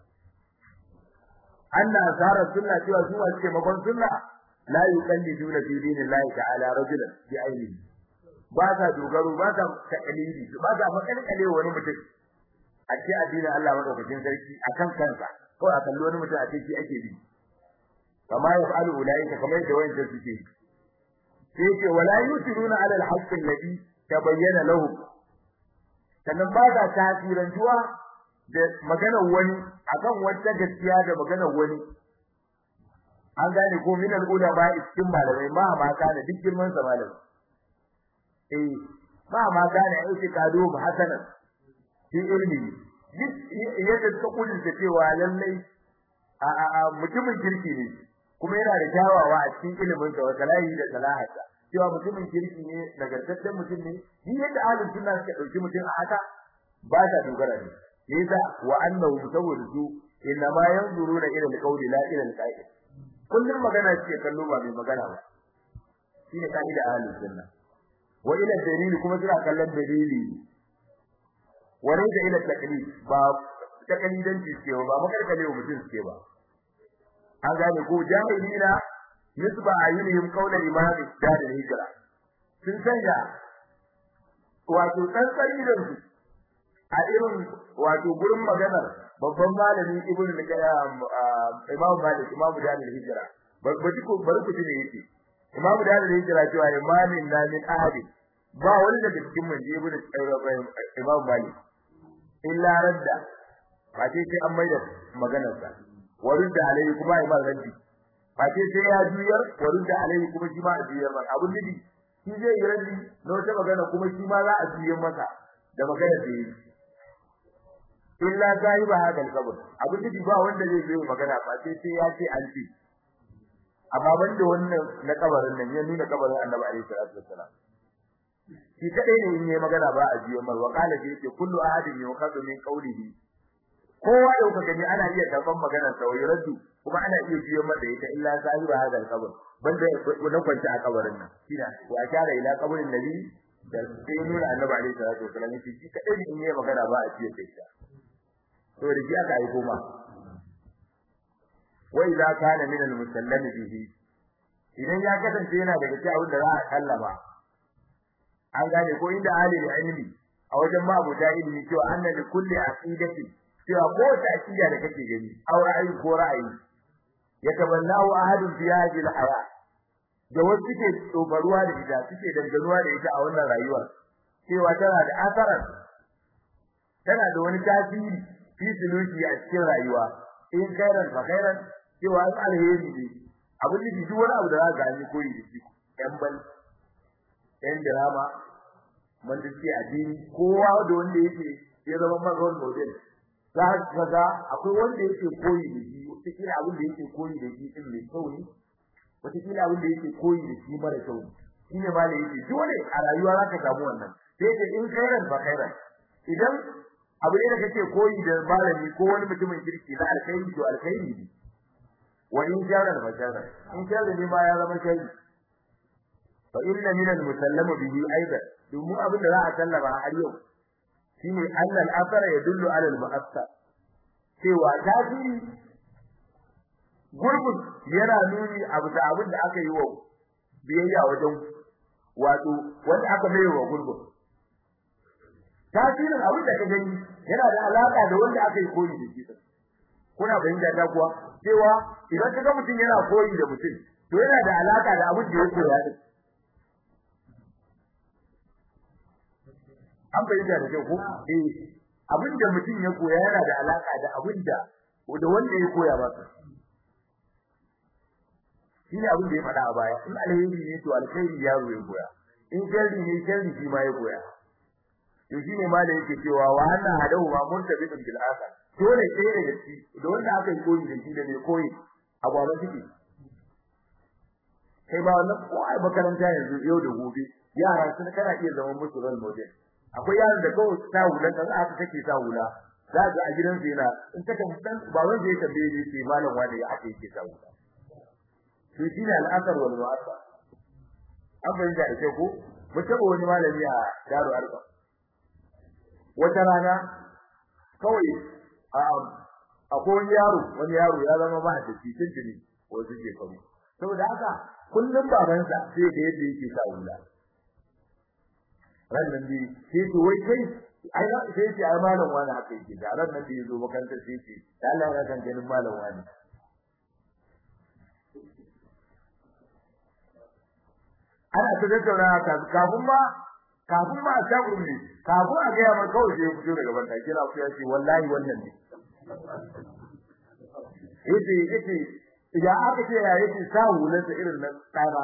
anna asara sunna cewa su wasu ke makon sunna la yuqalliduna fi dinillahi ta'ala rajulan bi ainihi ba sa dogaro ba sa takalidi ba sa makalkale wani mutum a ce addinin Allah madaukakin sarki akan kansa ko a kalli wani mutum a ce shi ake bi kama ya fa'alu ulaika kamar da wayan suke sai ce wala yusiruna ala al-haqq alladhi tabayyana lahum sannan ba sa tasirantuwa da maganar wani akan wata gaskiya da maganar wani an gane ko min al-ulama cikin malamai ma ma kana duk girman sa malamai eh ma ma kana aiki kado ba hasanan shi ilmi yadda suka kudinta cewa lallai a mutumin kirki ne kuma yana da kyawawa a cikin ilimin sa wakalahi da salahata cewa mutumin kirki ne nagartaccen mutum ne ni yadda ahlus sunna suka dauki mutum a haka ba ta dogara ne yasa wa annahu saboda su inna ma yanzuruna ila alqawli la ila alqa'id kullum magana ce kallo ba mai magana ba shine kaida ahlus sunna wa ila dalili kuma suna kallon dalili wani da ila taklid ba taklidanci ce ba makalkale wa mutum ce ba an gane ko jahilina nisba ayyuhum qawla imam dar hijra sun sanya wato tsantsar idan su a irin wato gurin maganar babban malami ibnu al-qayyim imam malik imam dar hijra babbaji ko barku ne yake imam dar hijra cewa imamin na min ahadi ba wani daga cikin mun je ibnu imam malik illa radda ba ce sai an maida maganar sa warudda alai kuma ai mal raddi ba ce sai ya juyar warudda alai kuma shi ma a juyar ba abun nabi shi zai yi raddi na wata magana kuma shi ma za a juyar masa da magana da yi illa ba hadal qabr abun nabi ba wanda zai yi magana ba sai sai ya ce an ce amma banda wannan na kabarin nan ya nuna kabarin annabi alaihi salatu wassalam shi kadai ne in yayi magana ba a jiyo mar wakala da yake kullu ahadin yukhadhu min qawlihi kowa da kuka gani ana iya karban maganar sa wai raddu kuma ana iya jiyo mar da ita illa sahiba hadal qabr banda na kwanta a kabarin nan shine wa ashara ila qabrin nabi da sai nuna annabi alaihi salatu wasallam shi kadai ne in yayi magana ba a jiyo ita to da shi aka aiko ma wa idza kana min al-musallam bihi idan ya kasance yana daga cikin abin da za a kallama an gane ko inda alil ilmi a wajen mabuda ilmi cewa anna li kulli aqidati cewa ko ta aqida da kake gani aw ra'ayi ko ra'ayi yataballahu ahadun fi hadhihi al-haya da wasu suke tsobaruwa da ita suke danganuwa da ita a wannan rayuwar cewa tana da asarar tana da wani tasiri fi suluki a cikin rayuwa in khairan fa khairan cewa alheri ne abin da duk wani abu da za ka gani koyi da shi yan bal yan drama wanda suke addini kowa da wanda yake ya zama man role model za ka ga akwai wanda yake koyi da shi wata kila abin da yake koyi da shi din mai kyau ne wata kila abin da yake koyi da shi mara kyau ne shine ma da yake dole a rayuwa za ka samu wannan sai ce in khairan fa khairan idan abu ne da kake koyi da malami ko wani mutumin kirki na alkhairi to alkhairi ne wa in jaran fa jaran in jaran ne ma ya zama shari fa inna min al-musallama bihi aidan domin abin da za a sallama har yau shine annal athara yadullu ala al-mu'assar cewa tasiri gurbin yana nuni a bisa abin da aka yi wa biyayya wajen wato wanda aka mai wa gurbin tasirin abin da ka gani yana da alaka da wanda aka yi koyi da shi kuna fahimta ta kuwa cewa idan ka ga mutum yana koyi da mutum to yana da alaka da abin da ya koya din an fahimta da kyau ko eh abin da mutum ya koya yana da alaka da abin da da wanda ya koya masa shine abin da ya faɗa a baya in alheri ne to alheri yaro ya koya in sharri ne sharri shi ma ya koya to shine ma da yake cewa wa anna hadahu ma muntabidun bil akhar dole sai daga shi da wanda aka yi koyi da shi da mai koyi a gwamnati suke kai ba wannan ko ai makaranta yanzu yau da gobe yara sun kana iya zama musu role model akwai yaron da kawai ta hula kan aka kake ta hula za ga a gidansa yana in ka dan ba wanda ya tambaye ni ce malam wanda ya ake yake ta hula to shine al'asar wal mu'assar an bayyana da kai ko mutum wani malami a daru arba wata rana kawai a akwai wani yaro wani yaro ya zama ba da cikin jini wasu shekaru saboda haka kullum babansa sai da yadda yake sa hula rannan bi sai to wai kai ai na sai ce ai malam wani haka yake da rannan bi yazo makaranta sai ce da Allah ya kan ganin malam wani ana ta tattauna kafin ma kafin ma a shagu ne kafin a ga mai kawai sai ya fito daga banda kira ku ya ce wallahi wannan ne yace yace idan aka ce ya yace sa hulansa irin nan tsara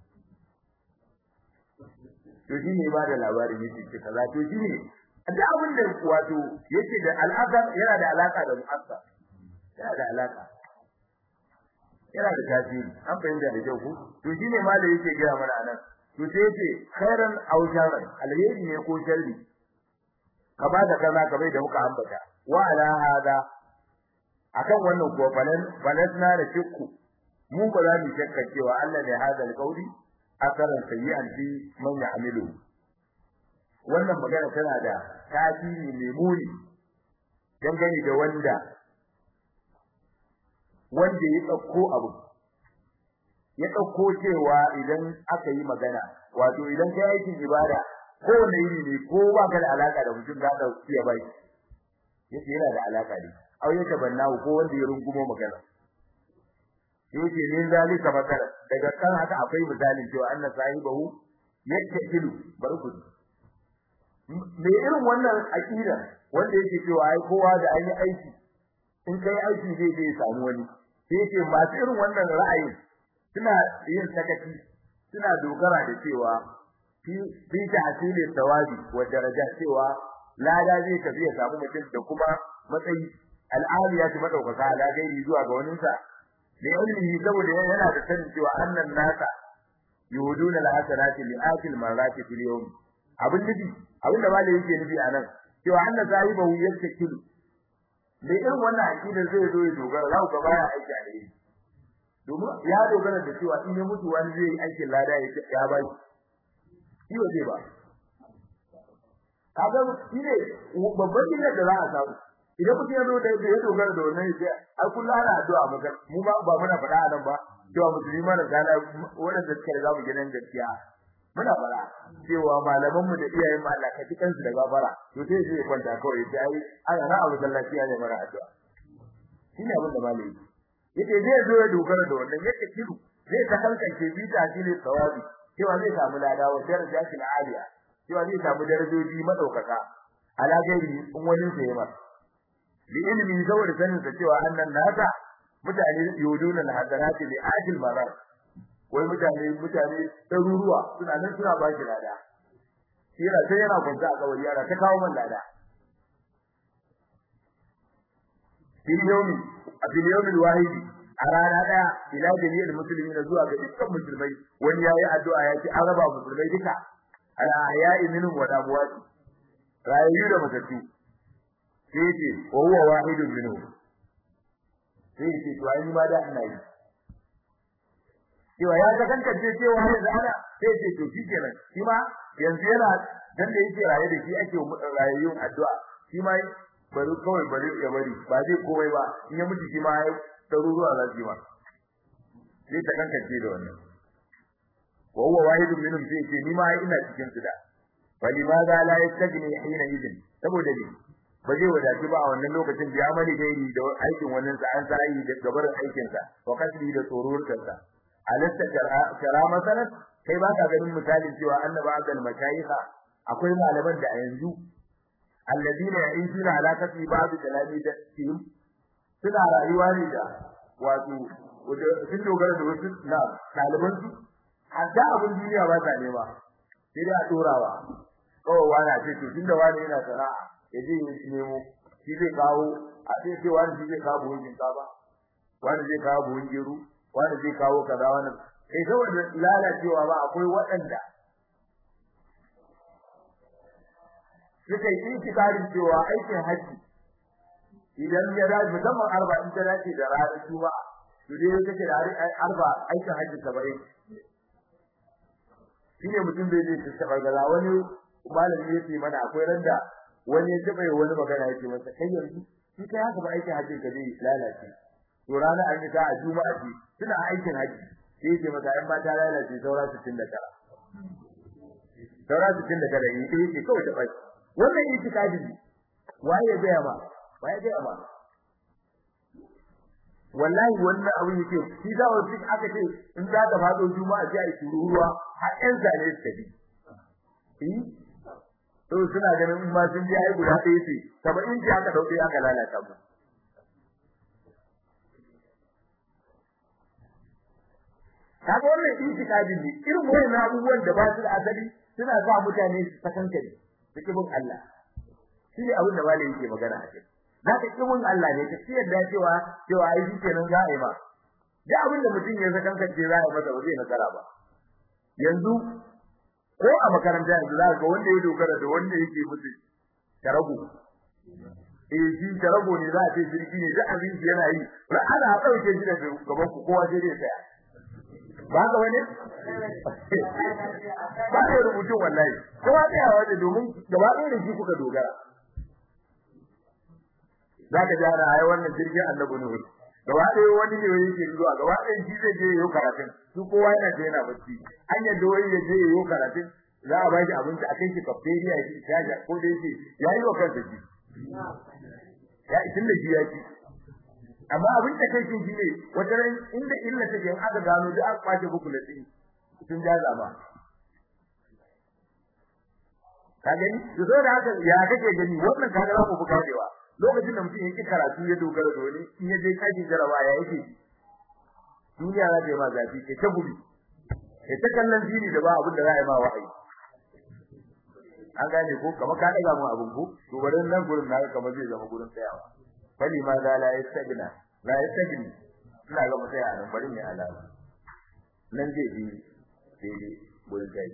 to shi ne ba da labarin yake ce kaza to shi ne da abin da wato yake da al'akar yana da alaka da mu'assa yana da alaka yana da tasiri an fahimta da kyau ko to shi ne ma da yake gaya mana anan to sai yace khairan aw sharran alheri ne ko sharri ka ba da kaza ka bai da muka ambata wa ala hada akan wannan ko falan balasna da shukku mu ba za mu shakka cewa Allah ne hada alqauli asaran sayyi'an fi man ya'milu wannan magana tana da tasiri mai muni dangane da wanda wanda ya dauko abu ya dauko cewa idan aka yi magana wato idan kai aikin ibada ko wanda yiri ne ko ba ka da alaka da mutum da dauki ya bai yace yana da alaka ne au ya tabanna ko wanda ya rungumo magana yake min zalika makara daga kan haka akwai misalin cewa anna sahibahu yattakilu barku me irin wannan aqida wanda yake cewa ai kowa da an yi aiki in kai aiki zai je samu wani sai yake masu irin wannan ra'ayi suna yin sakaci suna dogara da cewa fi fi tahsili tawabi wa daraja cewa lada zai tafi ya samu mutum da kuma matsayi al'aliyati madaukaka ala gairi zuwa ga waninsa da ilmihi saboda yana da sanin cewa annan nasa yuhuduna al-hasanati li akil marati fil yawm abin nufi abin da malai yake nufi anan cewa annan sahibahu yattakilu da irin wannan akidar zai zo ya dogara za ku ga baya aiki a dare domin ya dogara da cewa in ya mutu wani zai yi aikin lada ya ba shi shi zai ba kaga shi ne babban illar da za a samu idan mutum ya zo da ya dogara da wannan sai ai kullu ana addu'a maka mu ba ba muna faɗa nan ba cewa musulmi mana gana wanda suka riga mu gidan gaskiya muna fara cewa malaman mu da iyayen mu Allah ka ji kansu da gafara to sai zai kwanta kawai sai ai ana na abu sallaci ne mara addu'a shine abin da malai yake zai zo ya dogara da wannan yake kiru zai ta hankali bi ta shi ne tsawabi cewa zai samu lada wa darajatil aliya cewa zai samu darajoji madaukaka ala gairi in wani sai ba bi ilmi saboda sanin sa cewa annan nasa mutane yuduna al-hadarati li ajil marar wai mutane mutane daruruwa suna nan suna ba shi lada yana sai yana kwanta a kawai yara ta kawo man lada fil yawmi a fil yawmi wahidi a rana daya ila jami'il muslimin zuwa ga dukkan musulmai wani yayi addu'a ya ce an raba musulmai duka ala ahya'i minhum wa amwati rayu da matattu sai ce wa huwa wahidun minhum sai ce to ai ma da ina yi cewa ya ga kanka ce cewa yanzu ana sai ce to shi kenan shi ma yanzu yana dan da yake raye da shi ake rayayyun addu'a shi ma bari kawai bari ya bari ba zai komai ba in ya mutu shi ma ya ɗaruruwa za su yi ma sai ta kankance da wannan wa huwa wahidun minhum sai ce ni ma ina cikin su da bali ma za la yastajni hina idin saboda ni ba zai wadatu ba a wannan lokacin da amali gairi da aikin wannan sa an sai da gabar aikin sa wa kasbi da tsoron sa alasta kara masalan kai ba ka ganin misalin cewa annaba azal mashayikha akwai malaman da a yanzu alladina ya'ishuna ala kasbi ba'd kalami da tim suna rayuwa ne da wato sun dogara da wasu na ɗaliban su hatta abin duniya ba ta nema sai dai a dorawa kawai wani ce to tunda wani yana sana'a ya je ya nemo shi zai kawo a sai ce wani shi zai kawo buhun shinkafa wani zai kawo buhun gero wani zai kawo kaza wani kai saboda lalacewa ba akwai waɗanda suka yi intikarin cewa aikin haji idan ya dace musamman arba in ta dace da ranar juma'a to dai kake da arba aikin haji saba'in shine mutum bai je ta taba gaza wani malami yace mana akwai randa wani ya taba wani magana yake masa kai yanzu shi kai haka ba aikin haji ka zai lalace to rana an yi ta a juma'a ce suna aikin haji sai yake masa ai mata lalace saura 69 saura 69 yi sai yake kawai ta bai wannan itikadi ne waye ya ga ba waye ya ga ba wallahi wannan abin yake shi da wasu aka ce in za ka fado juma'a sai ai ruwa har ɗan zane su tafi eh to suna ganin in ma sun je ai guda ɗaya ce saba'in ji aka dauke aka lalata mu kaga wannan itikadi ne irin wannan abubuwan da ba su da asali suna sa mutane su sakankare su kibin Allah shi ne abin da malai yake magana a kai za ka kibin Allah ne ka ciyar da cewa cewa ai shi kenan za a yi ba da abin da mutum ya sakankance za a yi masa ba zai nasara ba yanzu ko a makaranta yanzu za ga wanda ya dogara da wanda yake mutu tarago eh shi tarago ne za a ce jirgi ne da abin yana yi ra ana dauke shi daga gaban ku kowa sai dai tsaya ba ga wani ba da rubutu wallahi kowa tsaya waje domin gaba ɗaya da shi kuka dogara za ka jara ai wannan jirgin annabi ne gaba ɗaya wani ne yake zuwa gaba ɗaya shi zai je yau karatun su kowa yana je yana bacci an yadda wani ya je yau karatun za a ba shi abinci a kai shi cafeteria ya ci shaja ko da yake ya yi wa kansa shi ya isin da shi ya ci amma abin da kai shi ne wata ran inda illa take in aka gano da aka kwace buku da tsini sun jaza ba ka gani to so da haka ya kake gani wannan kaga za ku buka dewa lokacin da mutum yake karatu ya dogara da wani in ya je kaji jarawa ya yake duniya za ta yi ma zafi ke ta gudu ke ta kallon fili da ba abin da za a yi ma wa'ayi an gane ko kamar ka daga mu abin ko to bari nan gurin na kamar zai zama gurin tsayawa fali ma za la yastagna la yastagni ina ga mutai a nan bari ne alama nan zai bi daidai gurin kai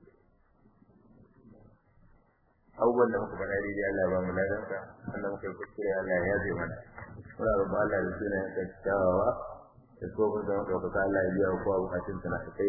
abubuwan da muka faɗa daidai Allah ba mu ladanka Allah muka yi kuskure Allah ya yaje mana muna roƙon Allah da suna ya kyakkyawa da tsohon da muka kuka Allah ya biya kowa bukatun sa na kai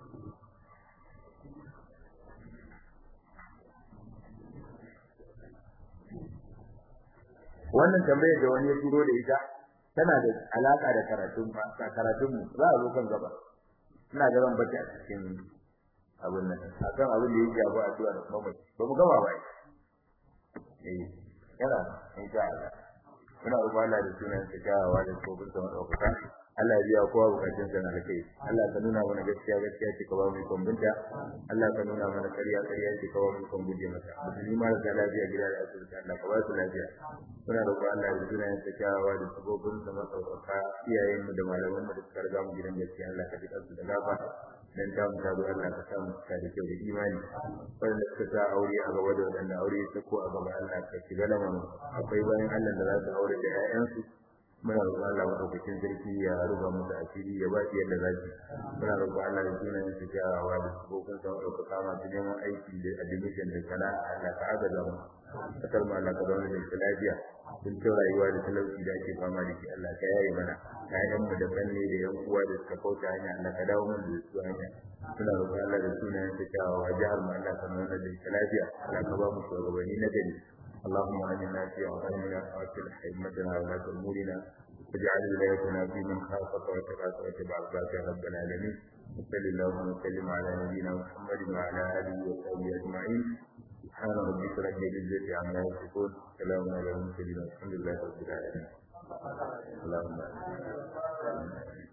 wannan tambayar da wani ya turo da ita tana da alaka da karatun karatun mu za a zo kan gaba ina ga zan bace a cikin abin nan akan abin da yake abu addu'a da kuma ba mu gaba ba eh yana insha Allah muna roƙon Allah da sunan sa kyawawa da tsofin sa madaukaka Allah ya biya kowa bukatun sa na kai Allah ka nuna mana gaskiya gaskiya ce ka ba mu kumbunta Allah ka nuna mana ƙarya ƙarya ce ka ba mu kumbuje mata musulmi mara da lafiya gida da asibiti Allah ka ba su lafiya muna roƙon Allah da sunan sa kyawawa da tsofin sa madaukaka iyayen mu da malaman mu da suka riga mu gidan gaskiya Allah ka ji kansu da gafara dan ta mu taro Allah ka sa mu ta da kyau da imani wanda suka sa aure a gaba da wanda aure ya sako a gaba Allah ka shiga lamarin akwai bayan Allah da za su aure da ƴaƴansu muna roƙon Allah madaukakin sarki ya ruba musu asiri ya ba su yadda za su muna roƙon Allah da sunan su jawawa da sukokun sa ɗaukaka masu neman aiki da admission da sana'a Allah ka agaza mu kasar mu Allah ka zauna da ita lafiya sun ce rayuwa da talauci da ake fama da shi Allah ka yaye mana ƴaƴan mu da banne da yan uwa da suka kauta hanya Allah ka dawo mana da su hanya muna roƙon Allah da sunan su jawawa jihar mu Allah ka zauna da ita lafiya Allah ka ba mu shugabanni na gari اللهم آمنا في أوطاننا وأصلح أئمتنا ولاة أمورنا واجعل ولايتنا في من خافك وتقاك واتبع عبادك يا رب العالمين وصل اللهم وسلم على نبينا محمد وعلى آله وصحبه أجمعين سبحان ربك رب العزة عما يصفون سلام على المرسلين والحمد لله رب العالمين اللهم